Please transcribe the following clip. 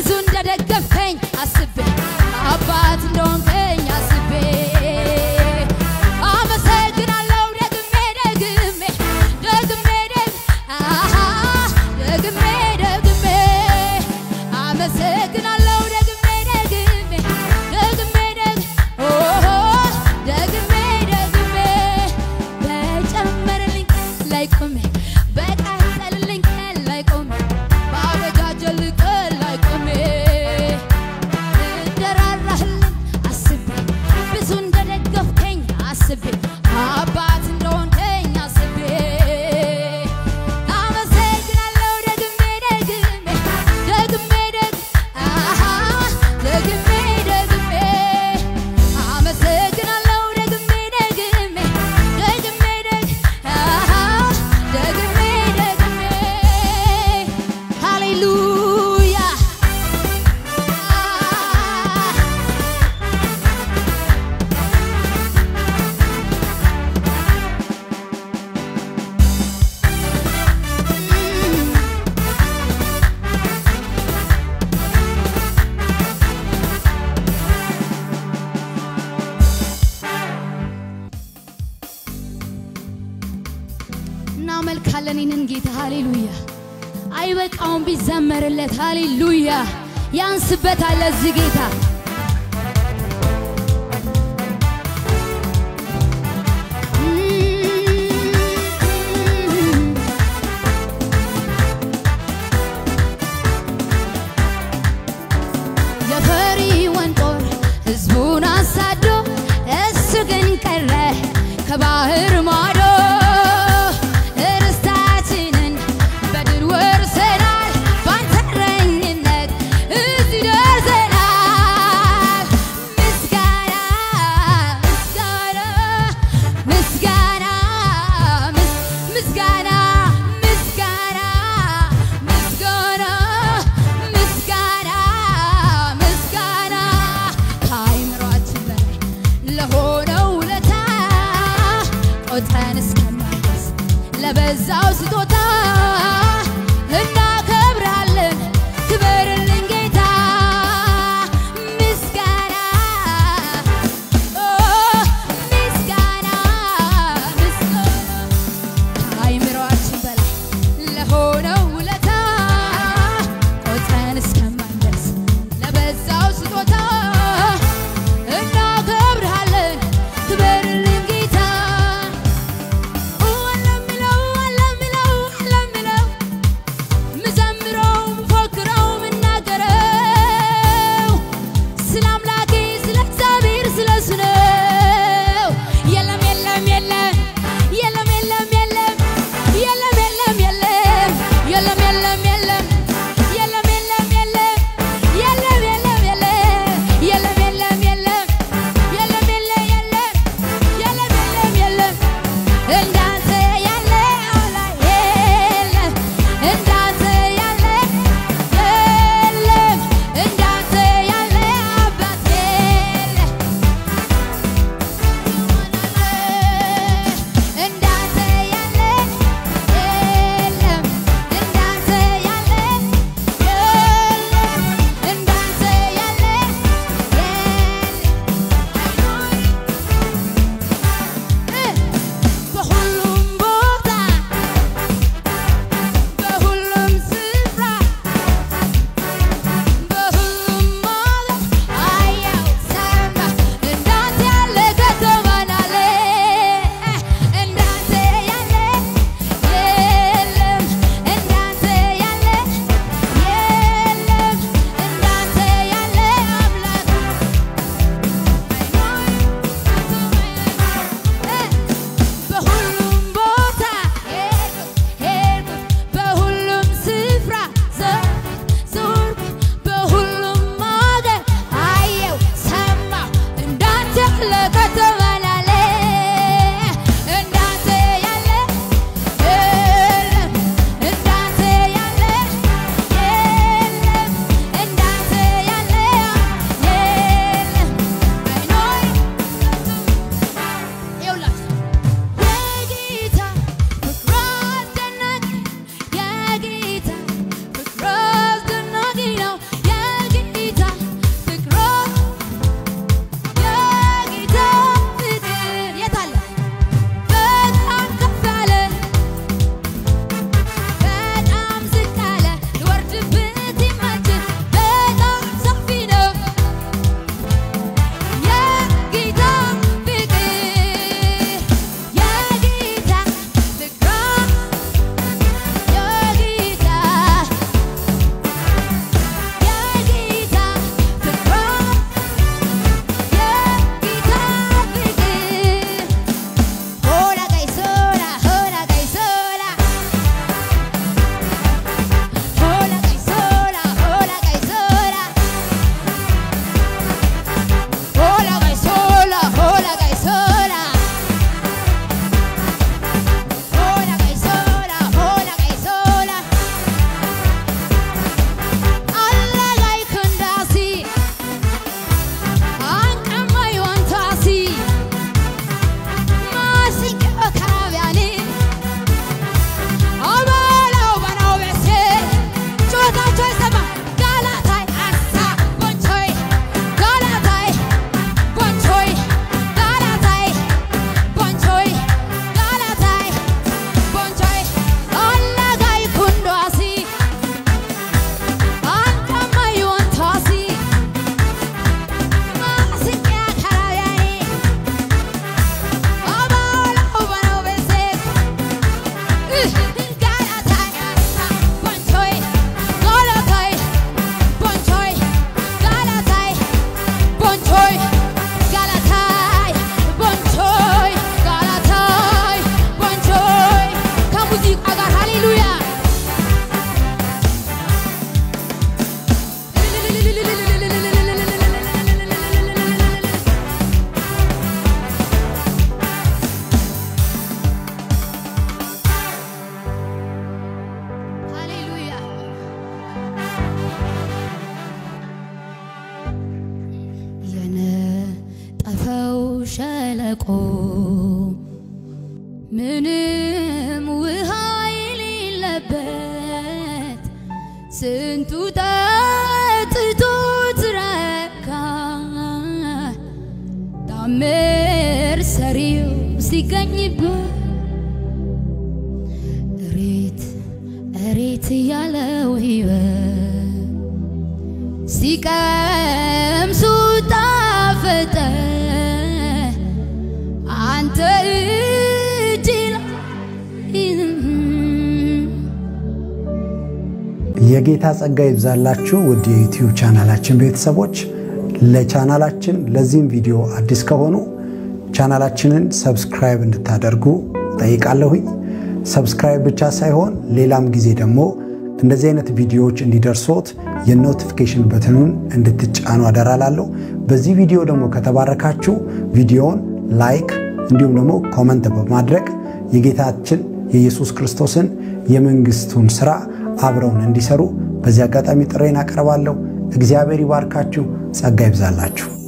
እንደደገፍከኝ አስቤ አባት እንደሆንከኝ አስቤ አመሰግናለሁ ደግሜ ደግሜ ደግሜ ደግ አሃ ደግሜ ደግሜ አመሰግናለሁ ደግሜ ደግሜ ደግሜ ደግ ኦሆ ደግሜ ደግሜ በጨመረልኝ ላይ ቆሜ በቀጠልልኝ ላይ ቆሜ ባበጃጀልኝ ላይ ቆሜ እንደራራህልኝ አስቤ ብዙ እንደደገፍከኝ አስቤ አባት እንደሆንከኝ አስቤ አመሰግናለሁ ደግሜ ደግሜ ደግሜ ደግ አሃ ደግሜ ደግሜ አመሰግናለሁ ደግሜ ደግሜ ደግሜ ደግ አሃ ደግሜ ደግሜ ሃሌሉያ እናመልካለን ይህንን ጌታ ሃሌሉያ። አይበቃውም ቢዘመርለት ሃሌሉያ። ያንስበታል ለዚህ ጌታ የፈሪዖን ጦር ሕዝቡን አሳዶ እሱ ግን ቀረ ከባህር ማዶ ርስታችንን በድል ወርሰናል ባንተ እረኝነት እዚህ ደርሰናል። ምስጋና ምስጋና ምስጋና ምስ- ምስጋና ምስጋና ምስጋና ምስጋና ምስጋና ከአእምሯችን በላይ ለሆነው ውለታ ቆጥረን ሸለቆ ምንም ውሃ የሌለበት ስንቱ ጠጥቶ ትረካ ታምር ሰሪው ሲገኝበት እሬት እሬት ያለው ሕይወት ሲቀምሱ ጣፈጠ አንተ እጅ የጌታ ጸጋ ይብዛላችሁ ውድ የዩቲዩብ ቻናላችን ቤተሰቦች። ለቻናላችን ለዚህም ቪዲዮ አዲስ ከሆኑ ቻናላችንን ሰብስክራይብ እንድታደርጉ ጠይቃለሁኝ። ሰብስክራይብ ብቻ ሳይሆን ሌላም ጊዜ ደግሞ እንደዚህ አይነት ቪዲዮዎች እንዲደርሶት የኖቲፊኬሽን በትኑን እንድትጫኑ አደራላለሁ። በዚህ ቪዲዮ ደግሞ ከተባረካችሁ ቪዲዮውን ላይክ እንዲሁም ደግሞ ኮመንት በማድረግ የጌታችን የኢየሱስ ክርስቶስን የመንግስቱን ስራ አብረውን እንዲሰሩ በዚህ አጋጣሚ ጥሬን አቀርባለሁ። እግዚአብሔር ይባርካችሁ፣ ጸጋ ይብዛላችሁ።